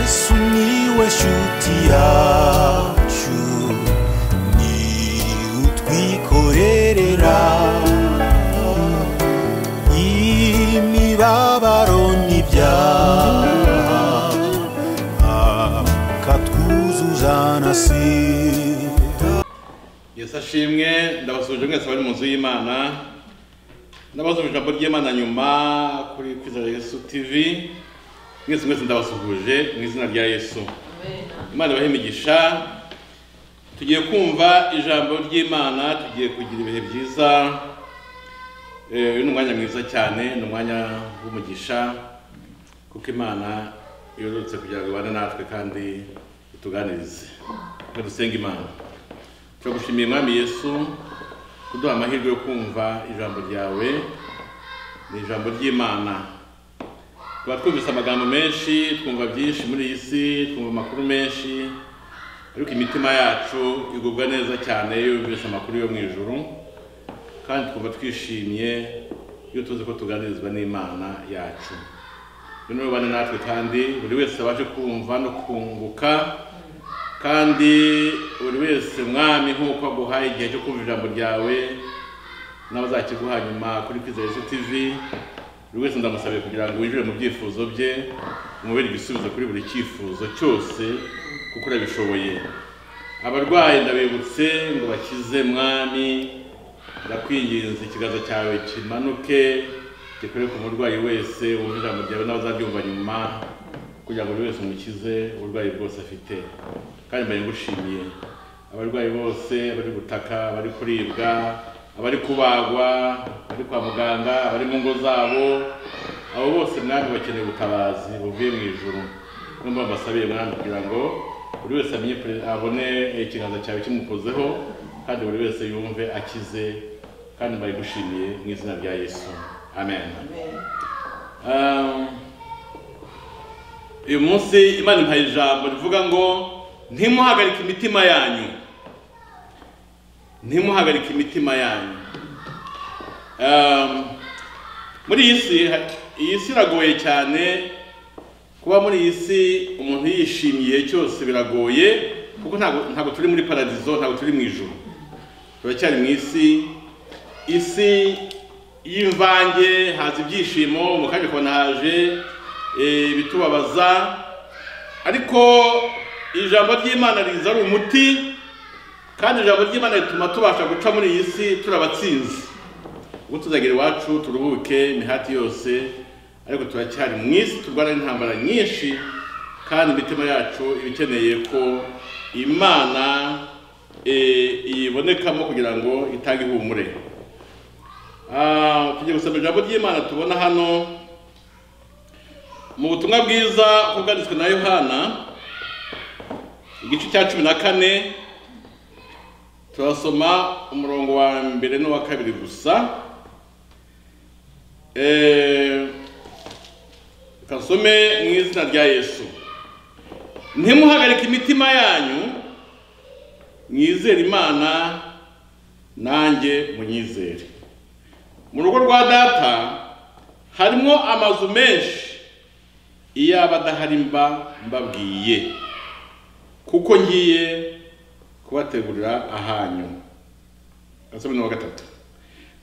Sumiłeś utiaciu Ni utwikorerera Imibabaro n'ibyaha Akatwuzuza na sida yesu ashimwe ndabasuje mwese bari mu nzu y'imana ndabasuje ijambo ry'imana nyuma kuri kwizera yesu tv mwese mwese ndabasuhuje mu izina rya yesu imana ibahe imigisha tugiye kumva ijambo ry'imana tugiye kugira ibihe byiza Eh, uyu ni umwanya mwiza cyane ni umwanya w'umugisha kuko imana yororotse kugira ngo ibane natwe kandi ituganirize dusenge imana turagushimiye mwami yesu kuduha amahirwe yo kumva ijambo ryawe ni ijambo ry'imana tuba twumvise amagambo menshi twumva byinshi muri iyi si twumva amakuru menshi ariko imitima yacu igubwa neza cyane iyo yumvise amakuru yo mu ijuru kandi twumva twishimye iyo tuzi ko tuganirizwa n'imana yacu noneho bane natwe kandi buri wese abashe kumva no kunguka kandi buri wese mwami nk'uko aguhaye igihe cyo kumva ijambo ryawe n'abazakiguha nyuma kuri kwizera yesu tv buri wese ndamusabiye kugira ngo winjire mu byifuzo bye umubere igisubizo kuri buri cyifuzo cyose kuko urabishoboye abarwayi ndabibutse ngo bakize mwami ndakwinginze ikiganza cyawe kimanuke gikorere ku murwayi wese wumva ijambo ryawe n'abazabyumva nyuma kugira ngo buri wese umukize uburwayi bwose afite kandi mbaye ngushimiye abarwayi bose bari gutaka bari kuribwa abari kubagwa abari kwa muganga abari mu ngo zabo abo bose mwami bakeneye ubutabazi buvuye mu ijuru n'ubwo mbasabiye mwami kugira ngo buri wese amenye pre- abone ikiganza cyawe kimukozeho kandi buri wese yumve akize kandi mbaye ngushimiye mu izina rya yesu amen, Um, uyu munsi imana impaye ijambo rivuga ngo ntimuhagarike imitima yanyu ntimuhagarike imitima yanyu Um, muri iyi si ha- iyi si iragoye cyane kuba muri iyi si umuntu yishimiye cyose biragoye kuko ntabwo ntabwo turi muri paradizo ntabwo turi mu ijuru turacyari mu isi isi y'imvange haza ibyishimo mu kanya ukabona haje eh, ibitubabaza ariko ijambo ry'imana riza ari umuti kandi ijambo ry'imana rituma tubasha guca muri iyi si turi abatsinzi ubwo tuzagera iwacu turuhuke imihati yose ariko turacyari mu isi turwana n'intambara nyinshi kandi imitima yacu iba ikeneye ko imana eh, iyibonekamo kugira ngo itange ihumure Ah, tugiye gusoma ijambo ry'imana tubona hano mu butumwa bwiza uko bwanditswe na yohana igice cya cumi na kane turasoma umurongo wa mbere n'uwa kabiri gusa Eh, kasome mu izina rya yesu ntimuhagarike imitima yanyu mwizere imana nanjye munyizere mu rugo rwa data harimo amazu menshi iyo aba adahari mba mbabwiye kuko ngiye kubategurira ahanyu gasabini wa gatatu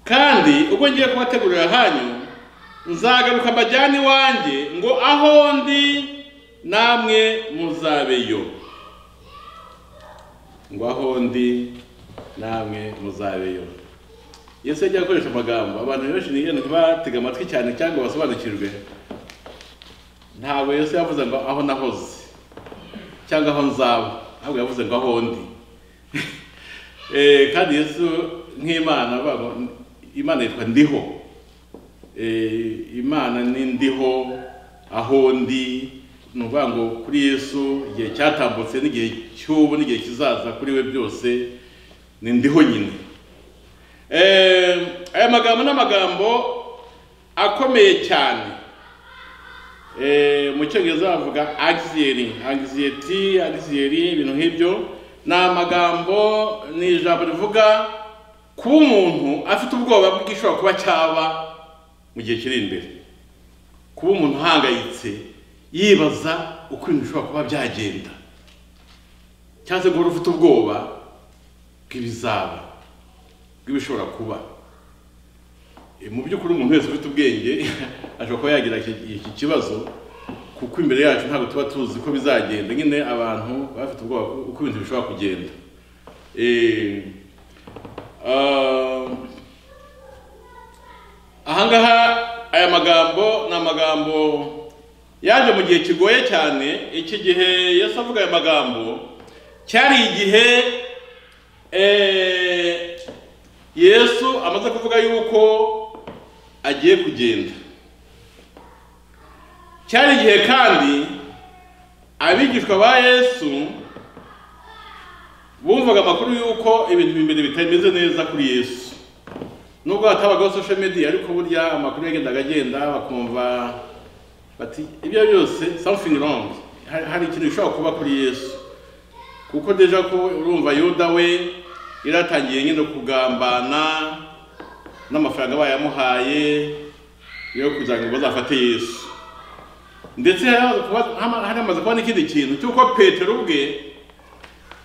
kandi ubwo ngiye kubategurira ahanyu nzagaruka mbajyane iwanjye ngo aho ndi namwe muzabeyo ngo aho ndi namwe muzabeyo yesu yajya akoresha amagambo abantu benshi niyo ntibatega amatwi cyane cyangwa basobanukirwe ntabwo yesu yavuze ngo aho nahoze cyangwa aho nzaba ahubwo yavuze ngo aho ndi Eh, kandi yesu nk'imana avuga ngo imana yitwa ndiho Eh, imana ni ndiho aho ndi ni ukuvuga ngo kuri yesu igihe cyatambutse n'igihe cy'ubu n'igihe kizaza kuri we byose ni ndiho nyine Eh, aya magambo ni amagambo akomeye cyane Eh, mu cyongereza bavuga anxiety anxiety anxiety ibintu nk'ibyo ni amagambo ni ijambo rivuga kuba umuntu afite ubwoba bw'igishobora kuba cyaba mu gihe kiri imbere kuba umuntu ahangayitse yibaza uko ibintu bishobora kuba byagenda cyangwa se guhora ufite ubwoba bw'ibizaba bw'ibishobora kuba Eh, mu by'ukuri umuntu wese ufite ubwenge ashobora kuba yagira iki- iki kibazo kuko imbere yacu ntabwo tuba tuzi ko bizagenda nyine abantu baba bafite ubwoba ko- uko ibintu bishobora kugenda Eh, ah, ahangaha aya magambo ni amagambo yaje mu gihe kigoye cyane iki gihe Yesu avuga aya magambo cyari igihe eh, yesu amaze kuvuga yuko agiye kugenda cyari igihe kandi abigishwa ba yesu bumvaga amakuru yuko ibintu imbere bitameze neza kuri yesu nubwo hatabagaho social media ariko burya amakuru yagendaga agenda bakumva bati ibyo byose something wrong hari, hari ikintu gishobora kuba kuri yesu kuko deja ko urumva yuda we yari atangiye nyine kugambana n'amafaranga bayamuhaye yo kugira ngo bazafate yesu ndetse hari hamaze kuba- hama- hari hamaze kuba n'ikindi kintu cy'uko petero ubwe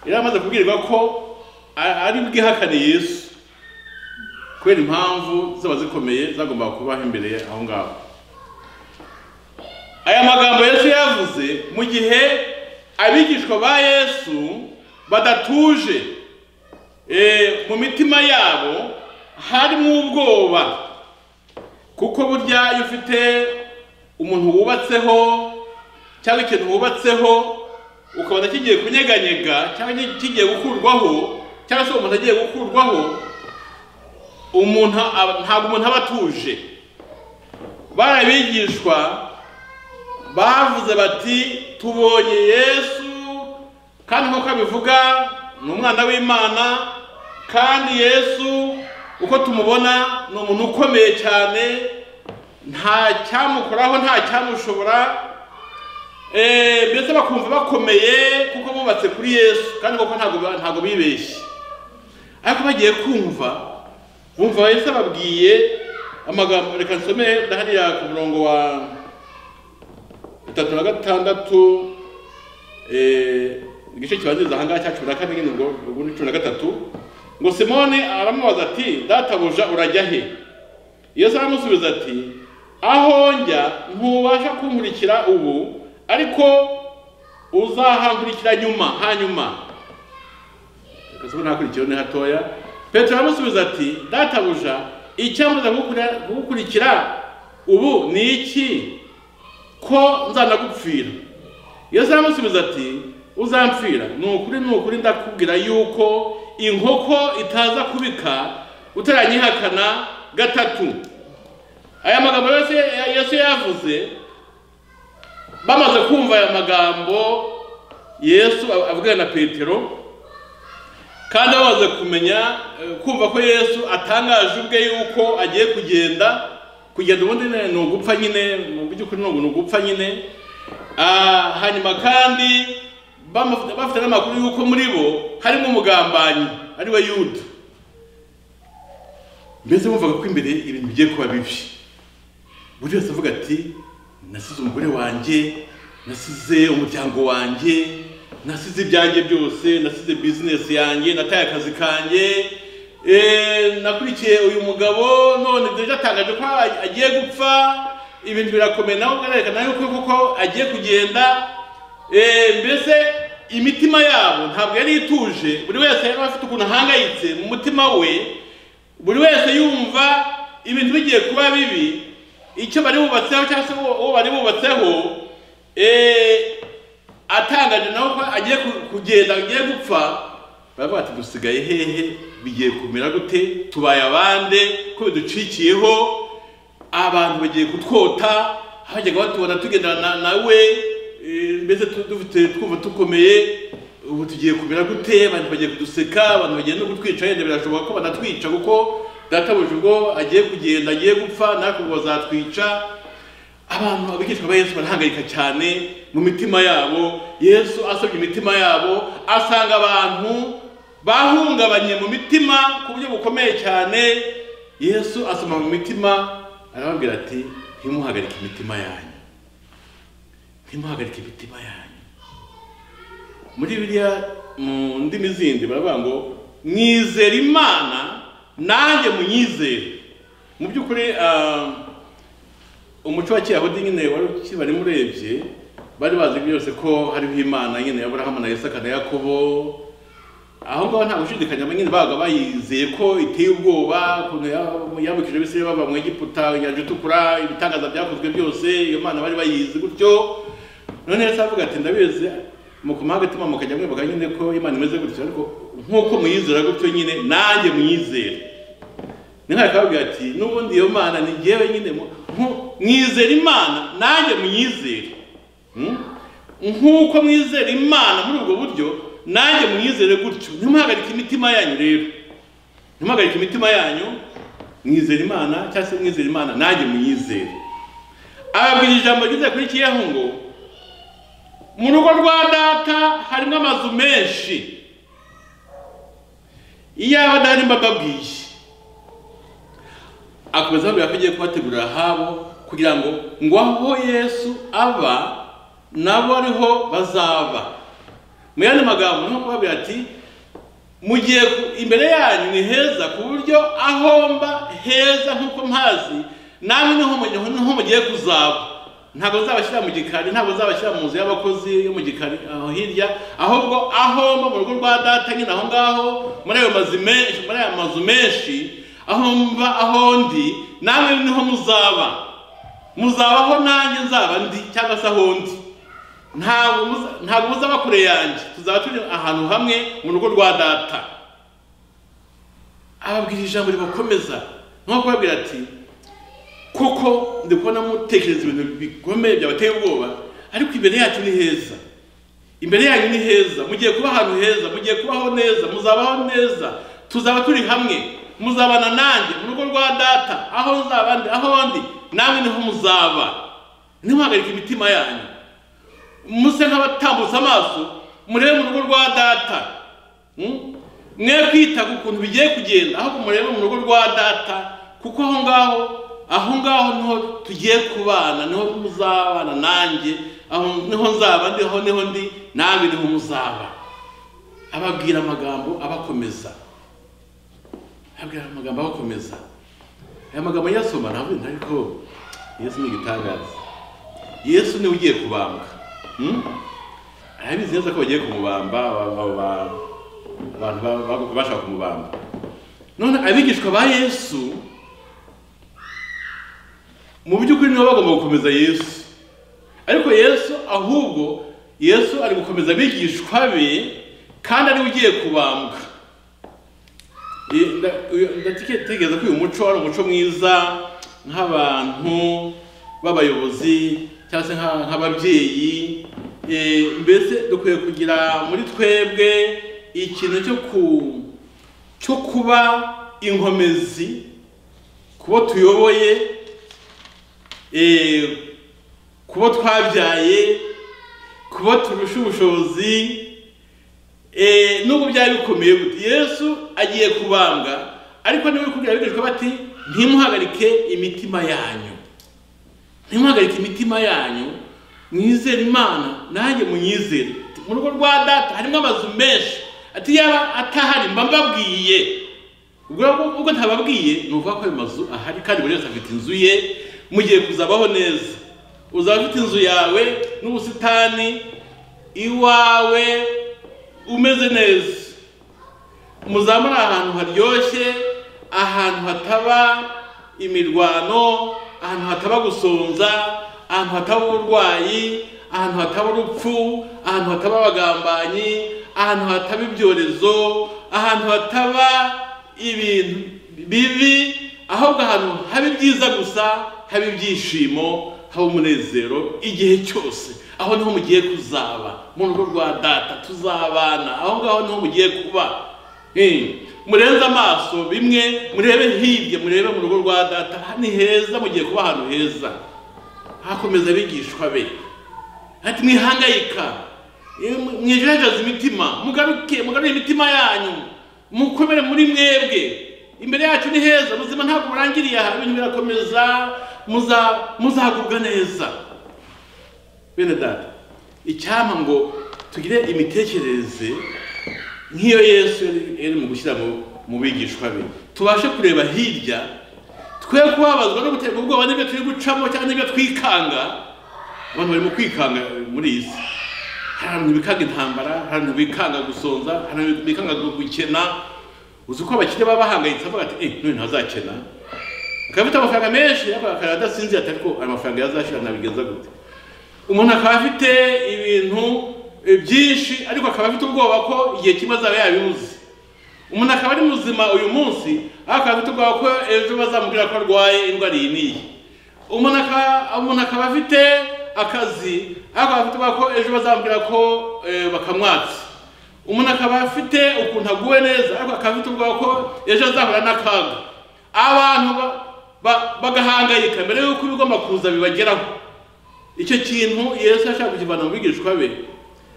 yari amaze kubwirwa ko a- ari bwihakane yesu kubera impamvu zaba zikomeye zagombaga kubaho imbere aho ngaho aya magambo yesu yavuze mu gihe abigishwa ba yesu badatuje Eh, mu mitima yabo harimo ubwoba kuko burya iyo ufite umuntu wubatseho cyangwa ikintu wubatseho ukabona kigiye kunyeganyega cyangwa kigiye gukurwaho cyangwa se umuntu agiye gukurwaho umuntu aba- ntabwo umuntu aba atuje barabigishwa bavuze bati tubonye yesu kandi nk'uko abivuga ni umwana w'imana kandi yesu uko tumubona ni umuntu ukomeye cyane nta cyamukoraho nta cyamushobora Eh, mbese bakumva bakomeye kuko bubatse kuri yesu kandi koko ntabwo ba- ntabwo bibeshye ariko bagiye kumva bumva yesu ababwiye amagambo reka nsome hariya ku murongo wa itatu na gatandatu eh, igice kibanziriza ahangaha cya cumi na kane nyine ubwo ubwo ni cumi na gatatu ngo simone aramubaza ati databuja urajya he yesu aramusubiza ati aho njya ntubasha kunkurikira ubu ariko uzahankurikira nyuma hanyuma kasubira ntakurikiyeho ni hatoya petero aramusubiza ati databuja icyambuza kugukurikira ubu ni iki ko nzanagupfira yesu aramusubiza ati uzampfira ni ukuri ni ukuri ndakubwira yuko inkoko itaza kubika utaranyihakana gatatu aya magambo yose yesu yavuze bamaze kumva aya magambo yesu avugana na petero kandi bamaze kumenya eh, kumva ko yesu atangaje ubwe yuko agiye kugenda kugenda ubundi ne- ni ugupfa nyine mu by'ukuri ni ugu- ni ugupfa nyine Ah, hanyuma kandi bamaf- bafite n'amakuru yuko muri bo harimo umugambanyi ari we yuda mbese bumvaga ko imbere ibintu bigiye kuba bibi buri wese avuga ati nasize umugore wanjye nasize umuryango wanjye nasize ibyanjye byose nasize bizinesi yanjye nataye akazi kanjye eh, nakurikiye uyu mugabo none deja atangaje ko a- agiye gupfa ibintu birakomeye nawe ukarerekana yuko koko agiye kugenda eh, mbese imitima yabo ntabwo yari ituje buri wese yari afite ukuntu ahangayitse mu mutima we buri wese yumva ibintu bigiye kuba bibi icyo bari bubatseho cyangwa se uwo- uwo bari bubatseho eh, atangaje nawe ko agiye ku- kugenda agiye gupfa baravuga ati dusigaye hehe bigiye kumera gute tubaye abande ko biducikiyeho abantu bagiye kutwota hajyaga batubona tugendana na- nawe eh, mbese tu- dufite twumva tukomeye ubu tugiye kumera gute abantu bagiye kuduseka abantu bagiye no kutwica yenda birashoboka ko banatwica kuko databuja ubwo agiye kugenda agiye gupfa natwe ubwo bazatwica abantu abigishwa ba yesu barahangayika cyane mu mitima yabo yesu asabye imitima yabo asanga abantu bahungabanye mu mitima ku buryo bukomeye cyane yesu asoma mu mitima arababwira ati ntimuhagarike imitima yanyu ntimuhagarike imitima yanyu muri biriya mu ndimi zindi baravuga ngo mwizera imana nanjye munyizere mu by'ukuri ah, umuco wa kiyahudi nyine wari ukibari murebye bari bazi byose ko hariho imana nyine ya aburahamu na isaka na yakobo aho ngaho nta gushidikanya nyine babaga bayizeye ko iteye ubwoba ukuntu ya- yambukije abisirayeli bava mu egiputa inyanja itukura ibitangaza byakozwe byose iyo mana bari bayizi gutyo none yesu aravuga ati ndabizi mukumuha agatuma mukajya mwibuka nyine ko imana imeze gutyo ariko nk'uko muyizera gutyo nyine nanjye muyizere ninkari kababwira ati n'ubundi iyo mana ni jyewe nyine mu- nku- mwizera imana nanjye munyizere Hmm? nk'uko mwizera imana muri ubwo buryo nanjye mwizere gutyo ntimuhagarike imitima yanyu rero ntimuhagarike imitima yanyu mwizera imana cyangwa se mwizera imana nanjye munyizere ababwira ijambo ryiza kuri kiyahungu mu rugo rwa data harimo amazu menshi iyaba adahari mbababwiye akomeza ababwira ko agiye kubategurira ahabo kugira ngo ngo aho yesu aba nabo ariho bazaba mu yandi magambo niho kubabwira ati mugiye imbere yanyu ni heza ku buryo aho mba heza nk'uko mpazi namwe niho mu- niho mugiye kuzaba ntabwo nzabashyira mu gikari ntabwo nzabashyira mu nzu y'abakozi yo mu gikari aho hirya ahubwo aho mba mu rugo rwa data nyine aho ngaho muri ayo mazu menshi muri ayo mazu menshi aho mba aho ndi namwe niho muzaba muzabaho nanjye nzaba ndi cyangwa se aho ndi ntabwo muza- ntabwo muzaba kure yanjye tuzaba turi ahantu hamwe mu rugo rwa data ababwira ijambo ribakomeza nko kubabwira ati kuko ndi kubona mutekereza ibintu bikomeye byabateye ubwoba ariko imbere yacu ni heza imbere yanyu ni heza mugiye kuba ahantu heza mugiye kubaho neza muzabaho neza tuzaba turi hamwe muzabana nanjye mu rugo rwa data aho nzaba ndi aho ndi namwe niho muzaba ntimuhagarike imitima yanyu muse nk'abatambutse amaso murebe mu rugo rwa data Mm? mwe kwita ku kuntu bigiye kugenda ahubwo murebe mu rugo rwa data kuko aho ngaho aho ngaho niho tugiye kubana niho muzabana nanjye aho niho nzaba ndi aho niho ndi nawe niho muzaba ababwira amagambo abakomeza ababwira amagambo abakomeza aya magambo yasoma ntabwo ariko yesu ni igitangaza yesu niwe ugiye kubambwa Mm? arabizi neza ko bagiye kumubamba ba- ba- ba- abantu ba- ba- bashaka kumubamba none abigishwa ba yesu mu by'ukuri nibo bagomba gukomeza yesu ariko yesu ahubwo yesu ari gukomeza abigishwa be kandi ariwe ugiye kubambwa Eh, nda- uyu- ndatekereza ko uyu muco wari umuco mwiza nk'abantu b'abayobozi cyangwa se nka- nk'ababyeyi Eh, mbese dukwiye kugira muri twebwe ikintu cyo ku cyo kuba inkomezi kubo tuyoboye eh, kubo twabyaye kubo turusha ubushobozi Eh, nubwo byari bikomeye gute yesu agiye kubambwa ariko niwe uri kubwira abigishwa bati ntimuhagarike imitima yanyu ntimuhagarike imitima yanyu mwizere imana nanjye munyizere mu rugo rwa data harimo amazu menshi ati yaba atahari mba mbabwiye ubwo ubwo ntababwiye ni ukuvuga ko ayo mazu ahari kandi buri wese afite inzu ye mugiye kuzabaho neza uzaba ufite inzu yawe n'ubusitani iwawe umeze neza muzaba muri ahantu haryoshye ahantu hataba imirwano ahantu hataba gusonza ahantu hataba uburwayi ahantu hataba urupfu ahantu hataba abagambanyi ahantu hataba ibyorezo ahantu hataba ibintu bibi ahubwo ahantu haba ibyiza gusa haba ibyishimo haba umunezero igihe cyose aho niho mugiye kuzaba mu rugo rwa data tuzabana aho ngaho niho mugiye kuba Eh, murenze amaso bimwe murebe hirya murebe mu rugo rwa data aha ni heza mugiye kuba ahantu heza hakomeza abigishwa be ati mwihangayika eh, mwijejaze imitima mugaruke mugarure imitima yanyu mukomere muri mwebwe imbere yacu ni heza ubuzima ntabwo burangiriye aha ibintu birakomeza muza muzagubwa neza bene data icyampa ngo tugire imitekerereze nk'iyo yesu yari- yari mu gushyira mu- mu bigishwa be tubashe kureba hirya twe kubabazwa no guterwa ubwoba n'ibyo turi gucamo cyangwa n'ibyo twikanga abantu barimo kwikanga muri iyi si hari abantu bikanga intambara hari abantu bikanga gusonza hari abantu bikanga gukena uzi ko abakire baba bahangayitse avuga ati eh none ntazakena akaba afite amafaranga menshi ariko akaba adasinzira atari ko ayo mafaranga yazashira nabigenza gute umuntu akaba afite ibintu eh, byinshi ariko akaba afite ubwoba ko igihe kimwe azaba yabibuze umuntu akaba ari muzima uyu munsi ariko akaba afite ubwoba ko ejo bazamubwira ko arwaye indwara iyi n'iyi umuntu akaba umuntu akaba afite akazi ariko akaba afite ubwoba ko ejo bazamubwira ko eh, bakamwatsa umuntu akaba afite ukuntu aguwe neza ariko akaba afite ubwoba ko ejo azahura n'akaga abantu ba- ba- bagahangayika mbere y'uko ibigomba kuza bibageraho icyo kintu yesu yashaka kukivana mu bigishwa be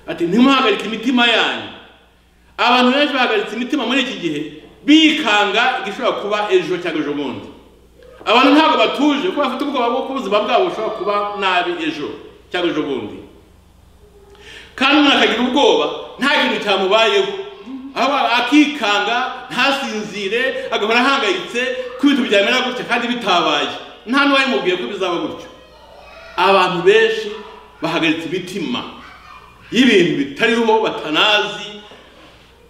ati ntimuhagarike imitima yanyu abantu benshi bahagaritse imitima muri iki gihe bikanga igishobora kuba ejo cyangwa ejo bundi abantu ntabwo batuje kuko bafite ubwoba bw'uko ubuzima bwabo bushobora kuba nabi ejo cyangwa ejo bundi kandi umuntu akagira ubwoba nta kintu cyamubayeho aho akikanga ntasinzire agahora ahangayitse ko ibintu byamera gutya kandi bitabaye nta n'uwabimubwiye ko bizaba gutyo abantu benshi bahagaritse imitima y'ibintu bitariho batanazi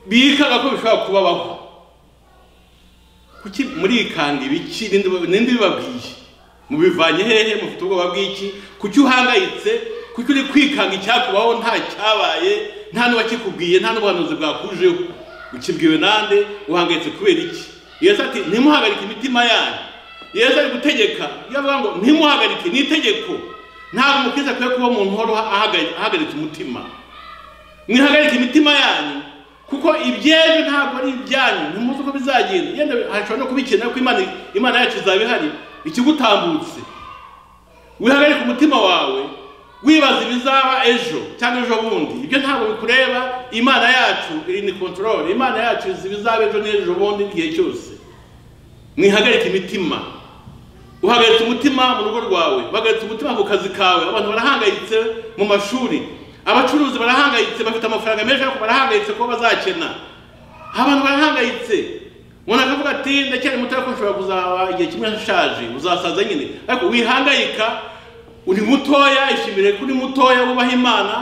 bikaga ko bishobora kubabaho kuki murikanga ibiki ninde ninde bibabwiye mubivanye hehe mufite ubwoba bw'iki kuki uhangayitse kuki uri kwikanga icyakubaho nta cyabaye nta n'uwakikubwiye nta n'ubuhanuzi bwakujeho ukibwiwe nande uhangayitse kubera iki yesu ati ntimuhagarike imitima yanyu yesu ari gutegeka iyo avuga ngo ntimuhagarike ni itegeko ntabwo umukristo akwiye kuba umuntu uhora ahagari- ahagaritse umutima mwihagarike imitima yanyu kuko ibyejo ntabwo ari ibyanyu ntimuzi uko bizagenda yenda hashobora no kubikenera ko imana imana yacu izaba ihari ikigutambutse wihagarike umutima wawe wibaza ibizaba ejo cyangwa ejo bundi ibyo ntabwo bikureba imana yacu iri ni kontorore imana yacu izi ibizaba ejo n'ejo bundi igihe cyose mwihagarike imitima uhagaritse umutima mu rugo rwawe uhagaritse umutima ku kazi kawe abantu barahangayitse mu mashuri abacuruzi barahangayitse bafite amafaranga menshi ariko barahangayitse ko bazakena abantu barahangayitse umuntu akavuga ati ndacyari muto ariko nshobora kuzaba igihe kimwe nshaje uzasaza nyine ariko wihangayika uri mutoya ishimire ko uri mutoya wubaha imana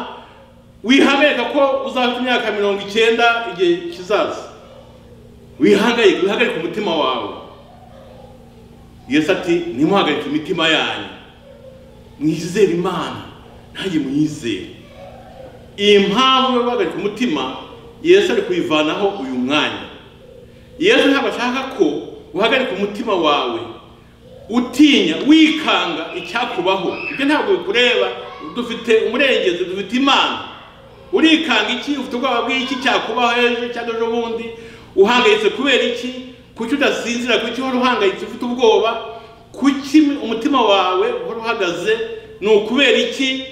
wihangayika ko uzafite imyaka mirongo icyenda igihe kizaza wihangayika wihagarike umutima wawe yesu ati ntimuhagarike imitima yanyu mwizere imana ntange mwizere iyi mpamvu yo guhagarika umutima yesu ari kuyivanaho uyu mwanya yesu ntabwo ashaka ko uhagarika umutima wawe utinya wikanga icyakubaho ibyo ntabwo bikureba dufite umurengezi dufite imana urikanga iki ufite ubwoba bw'iki cyakubaho ejo cyangwa ejo bundi uhangayitse kubera iki kuki udasinzira kuki uhora uhangayitse ufite ubwoba kuki umutima wawe uhora uhagaze ni ukubera iki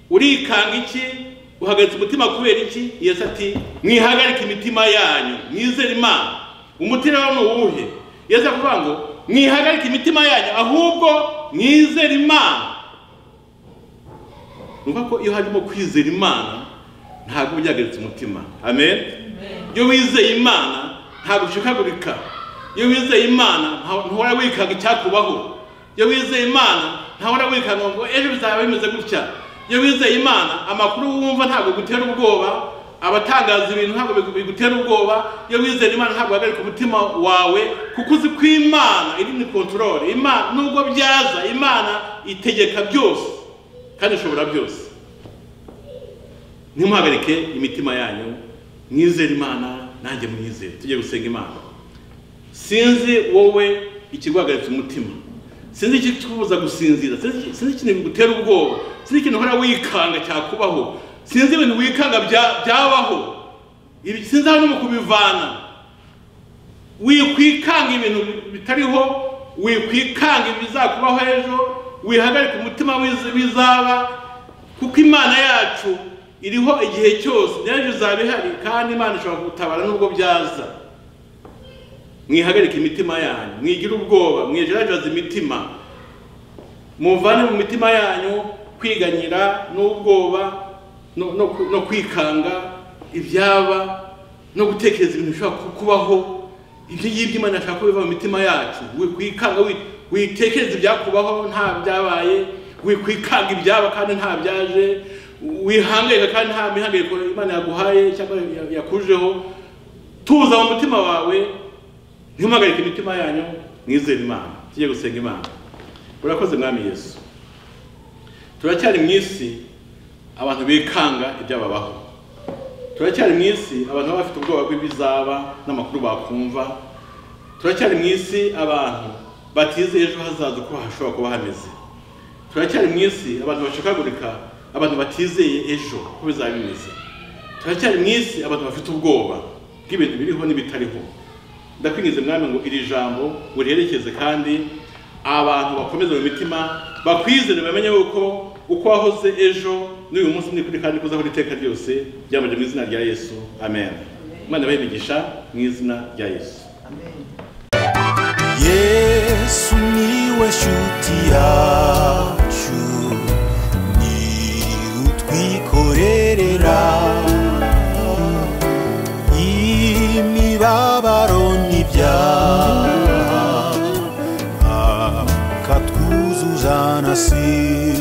urikanga iki uhagaritse umutima kubera iki yesu ati mwihagarike imitima yanyu mwizere imana umutima wawe ni uwuhe yesu aravuga ngo mwihagarike imitima yanyu ahubwo mwizere imana numva ko iyo harimo kwizera imana ntabwo uba byagaritse umutima amen iyo wizeye imana ntabwo ushikagurika iyo wizeye imana nta- ntuhora wikanga icyakubaho iyo wizeye imana ntahora wikanga ngo ejo bizaba bimeze gutya iyo wizeye imana amakuru wumva ntabwo agutera ubwoba abatangaza ibintu ntabwo bigu- bigutera ubwoba iyo wizeye imana ntabwo uhagarika umutima wawe kuko uzi ko imana iri ni kontorore imana nubwo byaza imana itegeka byose kandi ishobora byose ntimuhagarike imitima yanyu mwizere imana nanjye mwizere tujye gusenga imana sinzi wowe ikiguhagaritse umutima sinzi ikikubuza gusinzira sinzi sinzi ikintu bigutera ubwoba sinzi ikintu uhora wikanga cyakubaho sinzi ibintu wikanga bya- byabaho Ibi- sinzi aho no mu kubivana wikwikanga ibintu bitariho wikwikanga ibizakubaho ejo wihagarika umutima wiz- w'izaba kuko imana yacu iriho igihe cyose n'ejo izaba ihari kandi imana ishobora gutabara nubwo byaza mwihagarike imitima yanyu mwigire ubwoba mwejerajaza imitima muvane mu mitima yanyu kwiganyira n'ubwoba no- no ku- no kwikanga ibyaba no gutekereza ibintu bishobora ku- kubaho ibyo ngibyo imana ashaka ko biva mu mitima yacu wikwikanga wi- witekereza ibyakubaho nta byabaye wikwikanga ibyaba kandi nta byaje wihangayika kandi nta mihangayiko imana yaguhaye cyangwa ya- yakujeho tuza mu mutima wawe ntimuhagarike imitima yanyu mwizere imana tujye gusenga imana urakoze mwami yesu turacyari mu isi abantu bikanga ibyababaho turacyari mu isi abantu baba bafite ubwoba bw'ibizaba n'amakuru bakumva turacyari mu isi abantu batizeye ejo hazaza uko hashobora kuba hameze turacyari mu isi abantu bacakagurika abantu batizeye ejo uko bizaba bimeze turacyari mu isi abantu bafite ubwoba bw'ibintu biriho n'ibitariho ndakwingize mwami ngo iri jambo uriherekeze kandi abantu bakomeze mu mitima bakwizere bamenye yuko uko wahoze ejo n'uyu munsi ni kuri kandi kuzaho iteka ryose byamaje mu izina rya yesu amen imana bayibigisha mu izina rya yesu yesu niwe shuti yacu ni utwikorerera imibabaro n'ibyaha akatwuzuza na si